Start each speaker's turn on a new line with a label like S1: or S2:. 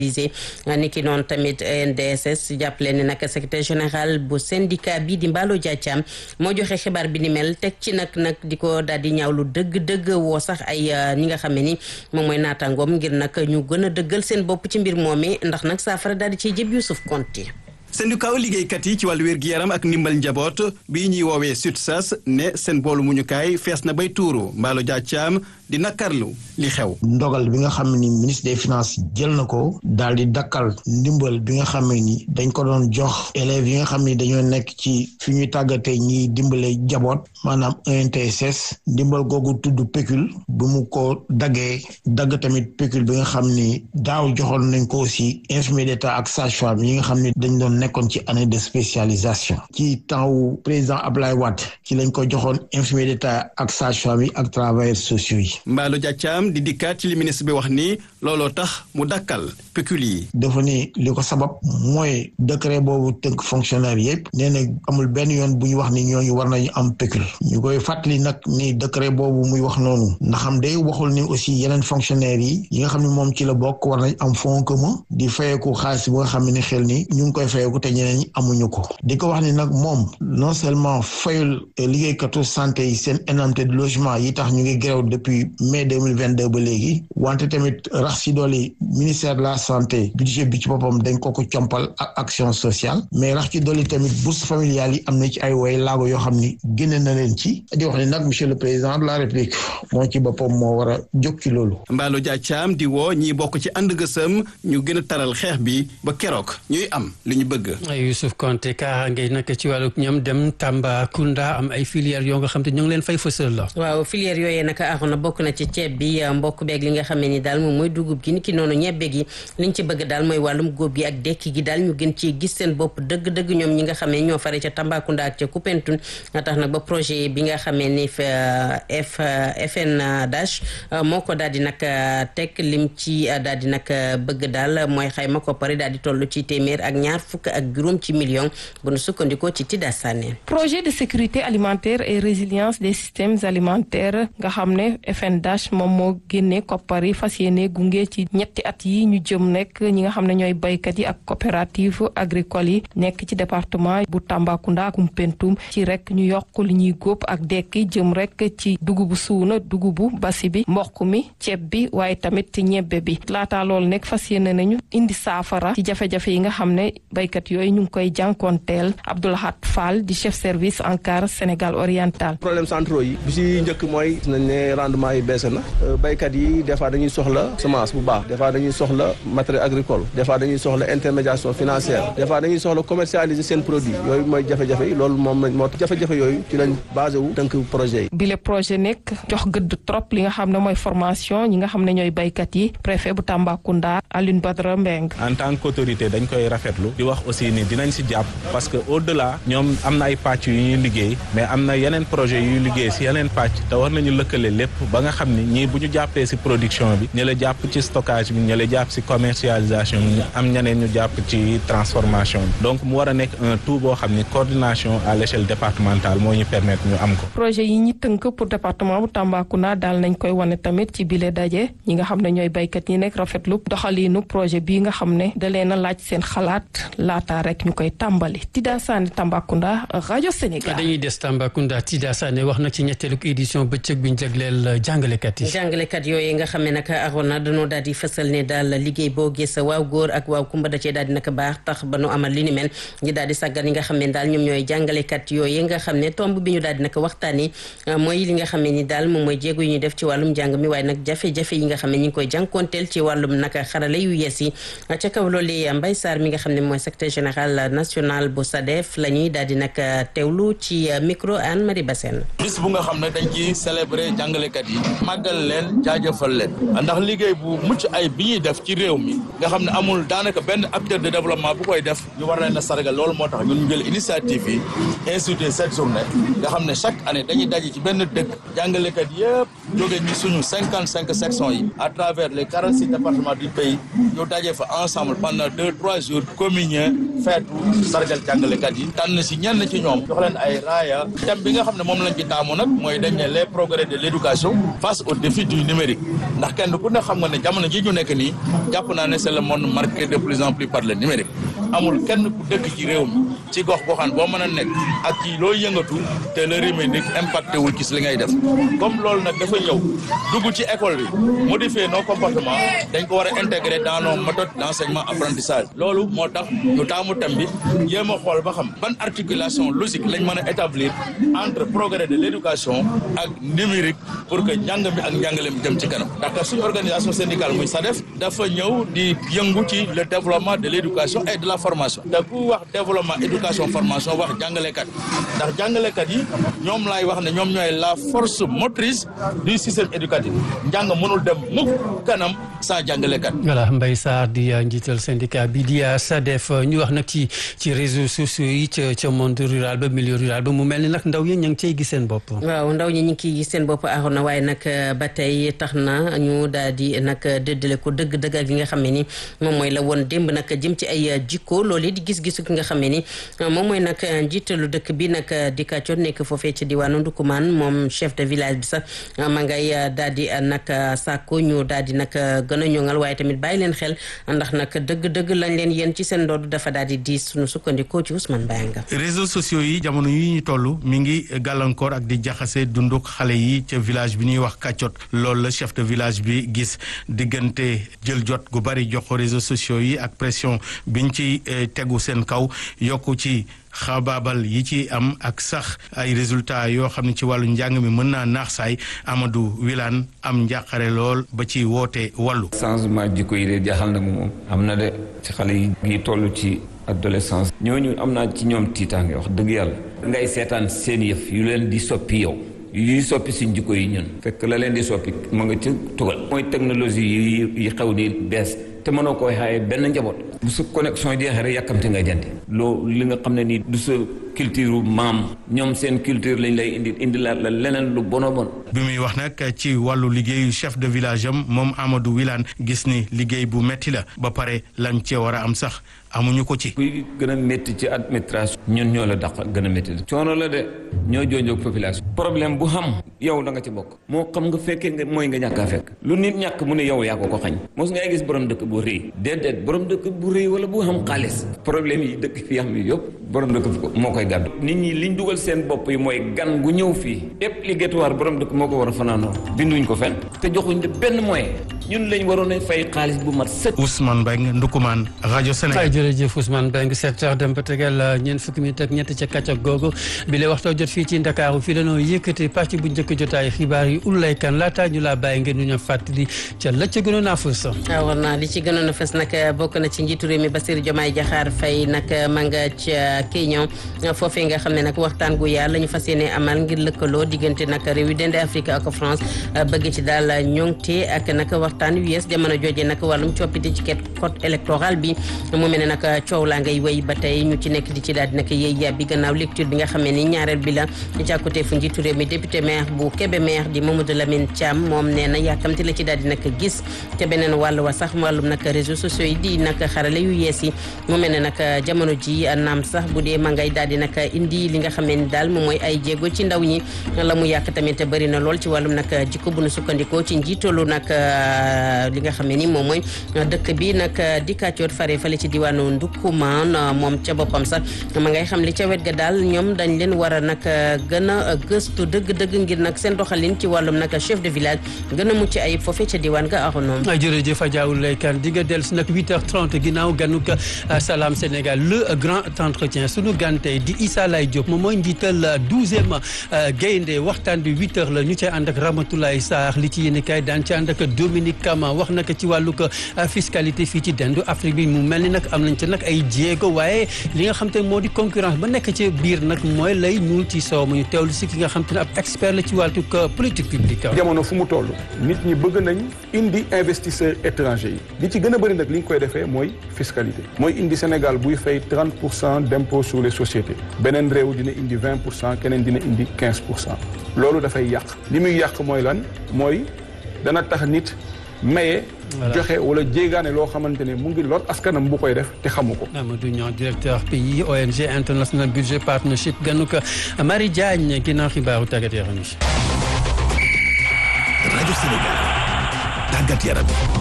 S1: ni ki noonu tamit NDSS jàppale ne nag secrétaire général bu syndicat bi di Mballo Dia Thiam moo joxe xibaar bi ni mel teg ci nag nag di ko daal di ñaawlu dëgg-dëgg woo sax ay ñi nga xam ne ni moom mooy naataangoom ngir nag ñu gën a dëggal seen bopp ci mbir moomee ndax nag saafara daal di ciy jëb Youssouf Konti
S2: syndicat liggéeykat yi ci wàllu wér-gi-yaram ak ndimbal njaboot bii ñuy woowee SUTSAS ne seen boolu muñukaay fees na bay tuuru Mballo Dia Thiam di nakarlu li xew.
S3: ndogal bi nga xam ni ministre des finances jël na ko daal di dakkal ndimbal bi nga xam ni dañ ko doon jox élèves yi nga xam ni dañoo nekk ci fi ñuy tàggatee ñiy dimbale jaboot maanaam ENTSS ndimbal googu tudd pécule bu mu ko daggee dagg tamit pécule bi nga xam ni daaw joxoon nañ ko aussi infirmier d'état ak sage-femme yi nga xam ni dañ doon nekkoon ci année de spécialisation ci temps wu président Ablaye Wade ci lañ ko joxoon infirmier d'état ak sage-femme yi ak travailleurs sociaux yi.
S2: Mballo Dia Thiam di dikkaat ci li ministre bi wax ni looloo tax mu dakkal pécule yi.
S3: dafa ni li ko sabab mooy décret boobu tënk fonctionnaire yëpp nee na amul benn yoon bu ñu wax ni ñooñu war nañu am pécule ñu koy fàttali nag ni décret boobu muy wax noonu ndax xam day waxul ni aussi yeneen fonctionnaires yi yi nga xam ne moom ci la bokk war nañ am fonds commun di fayeeku xaalis bu nga xam ne xel ni ñu ngi koy fayeeku te ñeneen ñi amuñu ko di ko wax ni nag moom non seulement fayul liggéeykatu santé yi seen indemnité de logement yi tax ñu ngi grève depuis mai 2022 ba léegi wante tamit rax si dooli ministère de la santé budget bi ci boppam dañ ko ko compal ak action sociale mais rax ci dooli tamit bourse familiale yi am na ci ay way laago yoo xam ni génne na leen ci di wax ni nag monsieur le président de la république moo ci boppam moo war a jóg ci loolu
S2: Mballo Dia Thiam di woo ñiy bokk ci ànd gësëm ñu gën a taral xeex bi ba keroog ñuy am li ñu bëgg
S4: Youssouf Konté kaaraange nag ci wàllu ñoom dem Tambacounda am ay filières yoo nga xam te ñu ngi leen fay fësal la
S1: waaw filière yooyee nag na bokk na ci ceeb bi mbokk beeg li nga xam ne ni daal moom mooy dugub gi ni ki noonu ñebbe gi liñ ci bëgg daal mooy wàllum góob gi ak dekki gi daal ñu gën ci gis seen bopp dëgg-dëgg ñoom ñi nga xam ne ñoo fare ca Tambacounda ak ca Koupentoun nga tax nag ba projet bi nga xamee ni f FNDH moo ko daal di nag teg lim ci daal di nag bëgg daal mooy xayma ko pare daal di toll ci téeméer ak ñaar fukk ak juróom ci million bu nu sukkandikoo ci Tida Sané
S5: projet de sécurité alimentaire et résilience des systèmes alimentaires nga xam ne FNDH moom moo génne koppar yi fas yéene gunge ci ñetti at yi ñu jëm nekk ñi nga xam ne ñooy baykat yi ak coopérative agricole yi nekk ci département bu Tambacounda ak Koumpentoum ci rek ñu yokk li ñuy góob ak dekki jëm rek ci dugubu suuna dugubu basi bi mboq mi ceeb bi waaye tamit ñebbe bi laata loolu nekk fas yéene nañu indi saafara ci jafe-jafe yi nga xam ne baykat yooyu ñu ngi koy jànkoonteel Abdoulahat Fall di chef service ANCAR Sénégal oriental.
S6: problème centraux yi bi si njëkk mooy nañ ne rendement yi baissé na baykat yi des fois dañuy soxla semence bu baax des fois dañuy soxla matériel agricole des fois dañuy soxla intermédiation financière des fois dañuy soxla commercialiser seen produit yooyu mooy jafe-jafe yi loolu moom moo jafe-jafe yooyu ci lañ basé wu tënk projet yi
S5: bile projet nekk jox gëdd trop li nga xam ne mooy formation ñi nga xam ne ñooy baykat yi préfet bu Tambacounda Alioune Badara Mbeng
S7: en tant qu'autorité dañ koy rafetlu di wax aussi ni dinañ si jàpp parce que au delà ñoom am na ay pàcc yu ñuy liggéey mais am na yeneen projet yuy liggéey si yeneen pàcc te war nañu lëkkale lépp ba nga xam ni ñii bu ñu jàppee si production bi ñu la jàpp ci stockage bi ñu la jàpp si commercialisation bi am ñeneen ñu jàpp ci transformation bi donc mu war a nekk un tout boo xam ni coordination à l'échelle départementale moo ñu permettre ñu am ko.
S5: projet yi ñi tënk pour département bu Tambacounda daal nañ koy wane tamit ci bile daje ñi nga xam ne ñooy baykat yi nekk rafetlu doxaliinu projet bii nga xam ne da leen a laaj seen xalaat laata rek ñu koy tàmbali Tida Sane Tambacounda rajo Sénégal.
S4: dañuy des Tambacounda Tida Sane wax na ci ñetteelu édition bëccëg bi ñu jagleel jàngalekat yi.
S1: jàngalekat yooyu nga xam ne nag arona dañoo daal di fësal ne daal liggéey boo gis waaw góor ak waaw kumba da cee daal di nag baax tax ba nu amal li ni mel ñi daal di sàggan yi nga xam ne daal ñoom ñooy jàngalekat yooyu nga xam ne tomb bi ñu daal di nag waxtaanee mooy li nga xam ne ni daal moom mooy jéego yu ñuy def ci wàllum jàng mi waaye nag jafe-jafe yi nga xam ne ñi ngi koy jànkoonteel ci wàllum nag xarale yu yees yi ca kaw loolu Mbaye Sarr mi nga xam ne mooy secrétaire général national bu SADEF la ñuy daal di nag teewlu ci micro Anne Marie Bassène
S8: bis bu nga xam ne dañ ci célébrer jàngalekat yi màggal leen jaajëfal leen ndax liggéey bu mucc ay bi ñuy def ci réew mi nga xam ne amul daanaka benn acteur de développement bu koy def ñu war leen a sargal loolu moo tax ñun ñu jël initiative yi institué cette journée nga xam ne chaque année dañuy daje ci benn dëkk jàngalekat yëpp jóge ñi suñu cinquante cinq sections yi à travers les quarante six départements du pays ñu daje fa ensemble pendant deux trois jours communier feetu sargal jàngalekat yi tànn si ñenn ci ñoom jox leen ay raaya thème bi nga xam ne moom lañ ci taamu nag mooy dañ ne les progrès de l'éducation face au défi du numérique ndax kenn ku ne xam nga ne jamono ji ñu nekk nii jàpp naa ne c'est le monde marqué de plus en plus par le numérique amul kenn ku dëkk ci réew mi ci gox goxaan boo mën a nekk ak ci loo yëngatu te le numérique impacté wul ci li ngay def comme loolu nag dafa ñëw dugg ci école bi modifier nos comportements dañ ko war a intégrer dans nos méthodes d'enseignement apprentissage loolu moo tax ñu taamu thème bi jéem a xool ba xam ban articulation logique lañ mën a établir entre progrès de l'éducation ak numérique pour que njàng mi ak njàngale mi jëm ci kanam ndax suñu organisation syndicale muy SADEF dafa ñëw di yëngu ci le développement de l'éducation et de la formation te ku wax développement éducation formation wax jàngalekat ndax jàngalekat yi ñoom laay wax ne ñoom ñooy la force motrice du système éducatif njàng mënul dem mukk kanam sans jàngalekat.
S4: voilà Mbaye Sarr di njiital syndicat bi di SADEF ñu wax nag ci ci réseaux sociaux yi ca ca monde rural ba milieu rural ba mu mel ni nag ndaw yi ñu ngi cey gis seen bopp.
S1: waaw ndaw ñi ñu ngi ciy gis seen bopp aaroon na waaye nag ba tey tax na ñu daal di nag dëddale ko dëgg-dëgg ak li nga xam ne ni moom mooy la woon démb nag jëm ci ay jikko loolu di gis-gisu ki nga xam ne ni moom mooy nag njiitalu dëkk bi nag di kàccoon nekk foofee ci diwaanu Ndukumaan moom chef de village bi sax ma ngay daal di nag sàkku ñu daal di nag gën a ñoŋal waaye tamit bàyyi leen xel ndax nag dëgg-dëgg lañ leen yéen ci seen ndodd dafa daal di diis suñu sukkandikoo ci Ousmane Bayanga
S9: réseaux sociaux yi jamono yi ñu toll mi ngi gàllankoor ak di jaxase dunduk xale yi ca village bi ñuy wax kàccot loolu la chef de village bi gis diggante jël jot gu bari jox ko réseaux sociaux yi ak pression biñ ci tegu seen kaw yokku ci xabaabal yi ci am ak sax ay résultats yoo xam ne ci wàllu njàng mi mën naa naax saay Amadou Wilane am njàqare lool ba ci woote wàllu.
S10: changement jikko yi de jaaxal na mu moom am na de ci xale yi ngi toll ci adolescence ñooñu am naa ci ñoom tiitaange wax dëgg yàlla ngay seetaan seen yëf yu leen di soppi yow yuy soppi suñ jikko yi ñun fekk la leen di soppi mu nga ci tugal mooy technologie yi yi xew ni bees te mënoo koy xaaye benn njaboot bu sa connexion jeexee rek yàkkamte nga jënd loo li nga xam ne nii du sa culture maam ñoom seen culture lañ lay indi indi la la leneen lu bono bon
S9: bi muy wax nag ci wàllu liggéeyu chef de village am moom Amadou Wilane gis ni liggéey bu metti la ba pare lañ cee war a am sax amuñu ko ci.
S10: kuy gën a métti ci administration. ñun ñoo la dàq gën a métti la. coono la de ñoo joojoog population. problème bu xam yow da nga ci bokk. moo xam nga fekkee nga mooy nga ñàkk a fekk. lu nit ñàkk mu ne yow yaa ko ko xañ. mos ngay gis borom dëkk bu rëy. déedéet borom dëkk bu rëy wala bu xam xaalis. problème yi dëkk fi am yi yëpp borom dëkk bi moo koy gàddu. nit ñi liñ dugal seen bopp yi mooy gan gu ñëw fii. obligatoire borom dëkk moo ko war a fanaanoo. binduñ ko fenn. te joxuñ de benn moyen. ñun lañ waroon a fay xaalis bu mat sëkk.
S9: Ousmane Mbengue Ndukumaan rajo Sénégal.
S4: jërëjëf Ousmane Mbengue sept heures dem ba tegal ñeent fukki minute ak ñett ca kàcc ak googu bi la waxtoo jot fii ci Ndakaaru fii dañoo yëkkati parti bu njëkk jotaay xibaar yi ulay kan laataa ñu laa bàyyi ngeen ñu ñëw fàttali ca la ca gënoon a fës.
S1: war naa li ci gënoon a fës nag bokk na ci njiitu réew mi Bassirou Diomaye Diakhar Faye nag ma nga ca Kenya foofee nga xam ne nag waxtaan gu yàlla ñu fas yéene amal ngir lëkkaloo diggante nag réew yi dende Afrique ak France bëgg ci daal ñoŋte ak nag waxtaan wi yees jamono jooje nag wàllum coppite ci code électoral bi mu mel ne nag coow laa ngay wéy ba tey ñu ci nekk di ci daal di nag yéey yàbbi gannaaw lecture bi nga xam ne ni ñaareel bi la jàkkute fu njiitu réew mi député maire bu Kébémer di Mamadou Lamine Thiam moom nee na yàkkamti la ci daal di nag gis te beneen wàll wa sax wàllum nag réseaux sociaux yi di nag xarale yu yees yi mu mel ne nag jamono ji naam sax bu dee ma ngay daal di nag indi li nga xam ne ni daal moom mooy ay jéego ci ndaw ñi la mu yàq tamit bëri na lool ci wàllum nag jikko bu nu sukkandikoo ci njiitalu nag li nga xam ne ni moom mooy dëkk bi nag di kàccoor fare fale ci diwaanu Ndukumaan moom ca boppam sax ma ngay xam li ca wet ga daal ñoom dañ leen war a nag gën a gëstu dëgg-dëgg ngir nag seen doxalin ci wàllum nag chef de village gën a mucc ayib foofee ca diwaan ga axonoom
S4: jërëjëf Adjaoul Laykan di nga dellu si nag 8h30 ginnaaw ganuk Salam Sénégal le grand entretien sunu gan tey di Issa Lay Diop moom mooy njiital 12e gaynde waxtaan bi 8h la ñu cay ànd ak Ramatoulaye Sarr li ci yéen kay daan ci ànd ak Dominique Kama wax naka ci wàllug fiscalité fii ci dendu Afrique bi mu mel ni nag am nañ ca nag ay jéego waaye li nga xam te moo di concurrence ba nekk ci biir nag mooy lay ñuul ci soow mu ñu teewlu si ki nga xam te ne ab expert la ci wàllug politique publique.
S11: jamono fu mu toll nit ñi bëgg nañ indi investisseurs étrangers yi li ci gën a bëri nag li ñu koy defee mooy fiscalité mooy indi Sénégal buy fay 30 pour cent d' impôt sur les sociétés beneen réew dina indi 20 pour cent keneen dina indi 15 pour cent loolu dafay yàq li muy yàq mooy lan mooy dana tax nit maye joxe wala jéegaane loo xamante ne mu ngi lot askanam bu koy def te xamu ko.
S4: Amadou Niang directeur pays ONG International Budget Partnership ganuk Marie Diagne ginnaaw xibaaru tàggat yaram yi.
S12: rajo Sénégal tàggat yaram